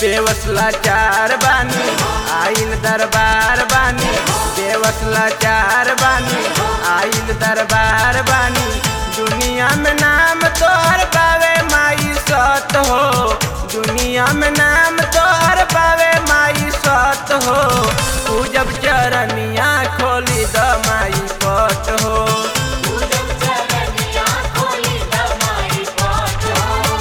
बेवसला चार बानी आइल दरबार बानी बेवसला चार बानी आइल दरबार बानी दुनिया में नाम तोहर पावे माई सत हो दुनिया में नाम तोहर पावे माई सत हो तू जब चरनिया खोली द माई पत हो पूजब चरनिया खोली दमाई पाठ हो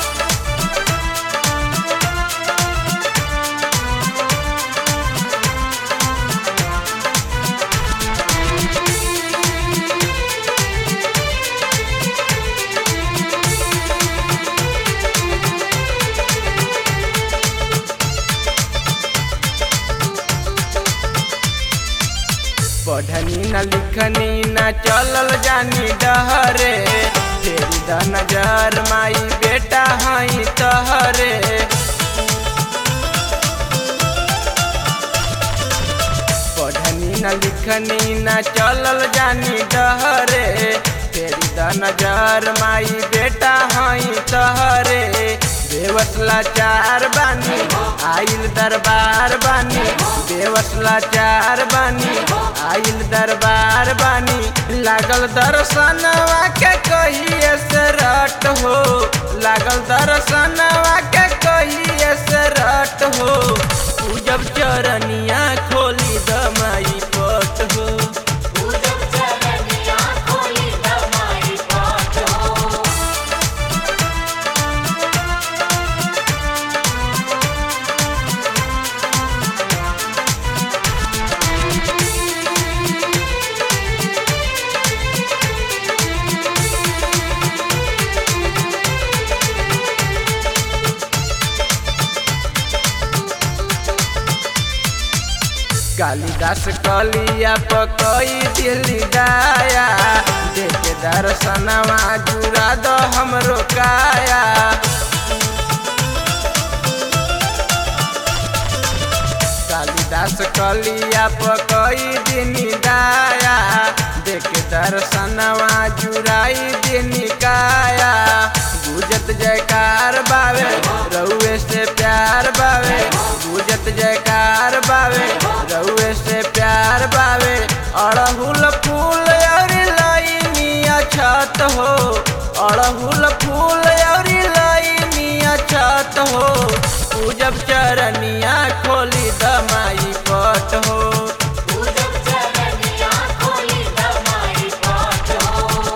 पढ़नी न लिखनी न चलल जानी डहरे तेरी द नजर माई बेटा हई तहरे पढ़नी न लिखनी न चलल जानी डहरे तेरी द नजर माई बेटा हई तहरे बेवसला चार बानी आइल दरबार बानी बेवसला चार बानी आइल दरबार बानी लागल दर्शनवा के कहिए से रट हो लागल दर्शनवा के कहिए से रट हो तू जब चरनिया खोली दमाई पट हो पूजब चरनिया खोली दमाई पाठ हो कालिदास कलिया पकई दिल्ली गाया देखे दर्शनवा जुड़ा दो हमरो काया कालिदास कलिया पकई दिनी गाया देखे दर्शनवा जुड़ाई दिनी काया गुजत जयकार बावे रउए से प्यार बावे गुजत जयकार बावे रउए से प्यार बावे अड़हुल फूल और लईनिया छत हो अड़हुल फूल और लईनिया छत हो तू जब चरनिया खोली दमाई पट हो पूजब चरनिया खोली दमाई पाठ हो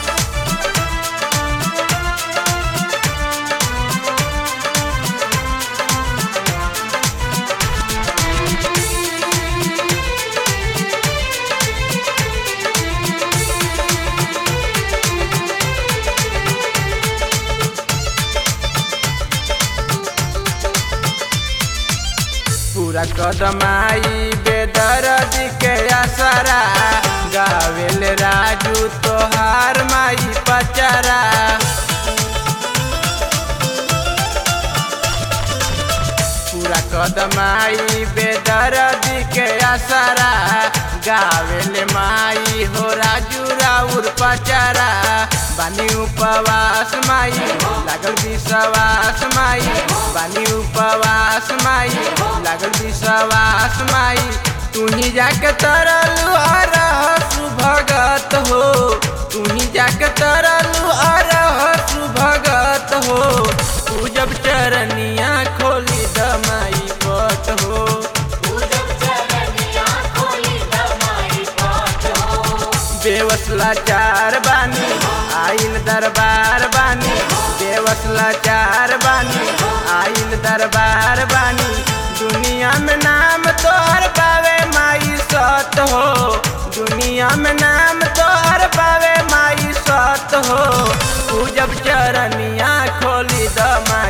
पूरा कदमाई बेदर्द के असरा गावेल राजू तोहार माई पचरा पूरा कदमाई बेदर्द के असरा गावेल माई हो राजू राउर पचरा बानी उपवास माई लागल विश्वास माई बानी उपवास माई लागल विश्वास माई तू ही जाके तरलू अरहसु भगत हो तू ही जाके तरलू अरहसु भगत हो तू जब चरनिया खोली दमाई पट हो पूजब चरनिया खोली दमाई पाठ हो बेवसला चार बानी आइल दरबार बानी बेवसला चार बानी आइल दरबार बानी दुनिया में नाम तोहर पावे माई सत हो दुनिया में नाम तोहर पावे माई सत हो तू जब चरनिया खोली दमा